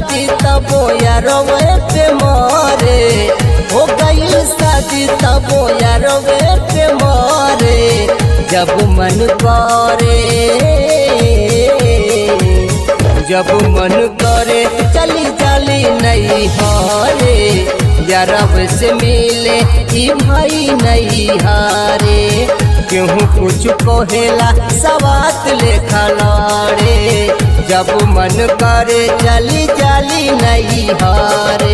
शादी तबो यारवे पे मारे हो गई शादी तबो यारवे पे मारे जब मन करे जब मन करे चली चली नहीं हारे यारब से मिले ई भाई नहीं हारे केहू कुछ कहेला सवात लेखा लाड़े जब मन करे चली चली नहीं हारे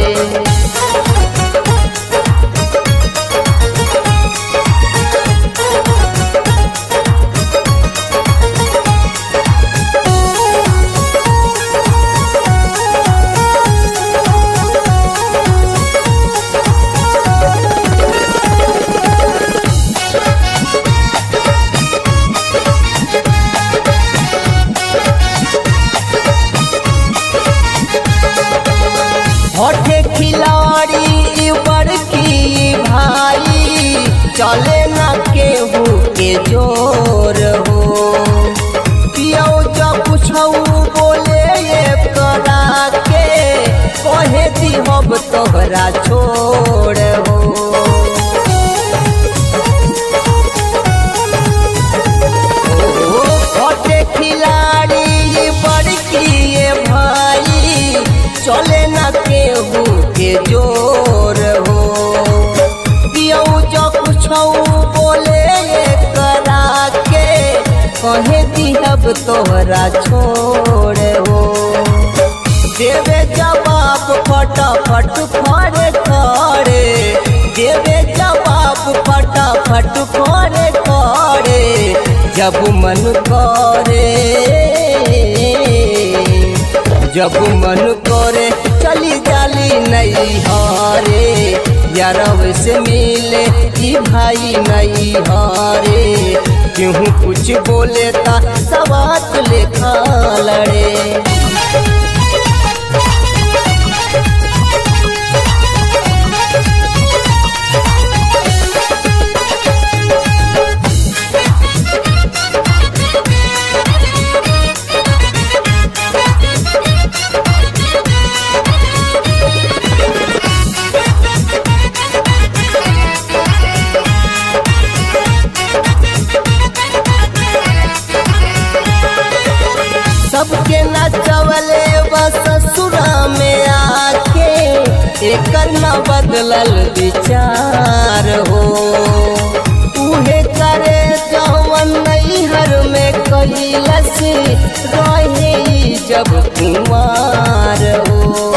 हटे खिलाड़ी बड़की भाई चले न केहू के जोर हो पियो जब पूछऊ बोले ये करा के कहे दी हम तोहरा छोड़ हो हटे खिलाड़ी बड़की ये भाई चले न केहू के जोर हो पियऊ जो कुछऊ बोले ये करा के कहे दिहब तोहरा छोड़ हो देवे जवाब फटाफट खड़े खड़े देवे जवाब फटाफट खड़े खड़े जब मन करे जब मन करे चली जाली नहीं हारे यारव से मिले ई भाई नहीं हारे केहू कुछ बोले ता सवात लेखा लड़े सबके नचवले बस ससुरा में आके एकर न बदलल विचार हो उहे करे जवन नैहर में कैलस रहे ई जब कुमार हो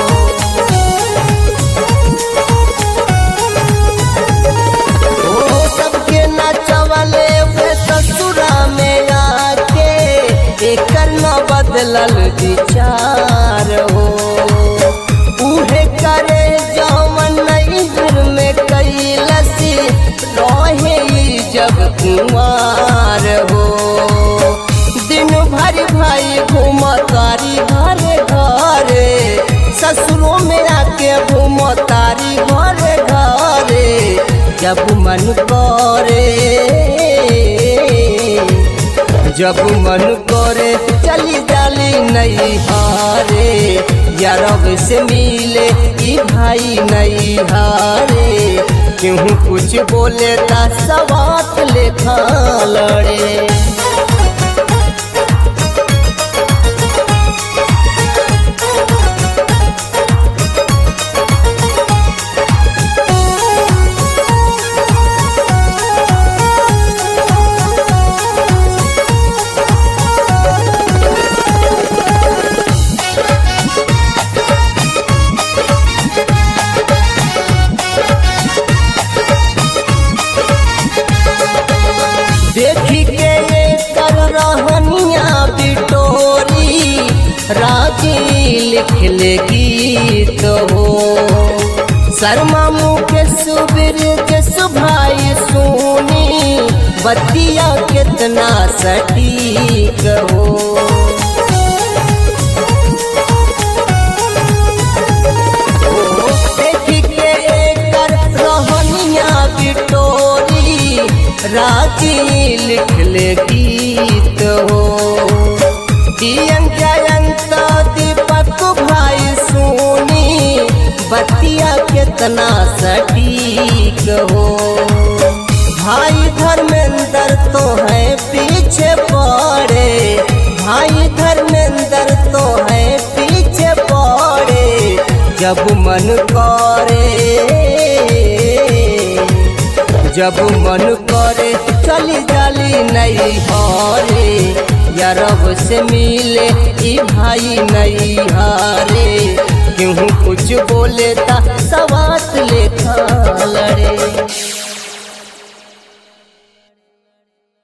ओ सबके नचवले वे ससुरा में आके एकर न बदलल विचार हो उहे करे जवन नैहर में कैलसी रहे ई जब कुमार हो दिन भर भाई घूम तारी घरे घरे ससुरों में आके घूम तारी घरे घरे जब मन करे जब मन करे चली जाली नहीं हारे यारब से मिले ई भाई नहीं हारे केहू कुछ बोले ता सवात लेखा लड़े देखी के ये कर रहनिया बिटोरी राजी लिख ले गीत हो शर्मा मुकेश सुबीर जस भाई सुनी बतिया कितना सटीक हो देखी के एकर रहनिया बिटोरी राजी लिख ले गीत हो दियन जयंत दीपक भाई सुन जब मन करे जब मन करे चली जाली नहीं हरे यारब से मिले ई भाई नहीं हारे क्यों कुछ बोले ता सवात लेखा लड़े